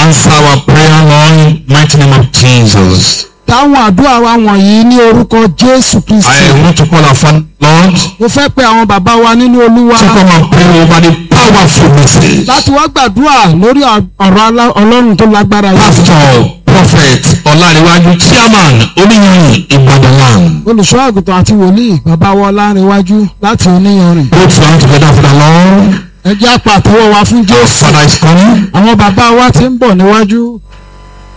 answer our prayer, Lord, in mighty name of Jesus. táwọn àdúrà wa wọ̀nyí ní orúkọ jésù kristi I want to call our Father, Lord, mo fẹ́ pe àwọn bàbá wa nínú olúwa to come and pray over the powerful message. láti wá gbàdúrà lórí ọ̀rọ̀ alá- ọlọ́run tó lágbára yìí Pastor, Prophet, Ọláréwájú, Chairman, Oníyanrìn, Ìbàdàn land. olùṣọ́ àgùntàn àti wòlíì bàbá wa ọlárẹ̀wájú láti oníyanrìn Both down together for the Lord. ẹ jẹ́ àpò àtẹ́wọ́ wa fún Our jésù Father is coming. àwọn bàbá wa ti ń bọ̀ níwájú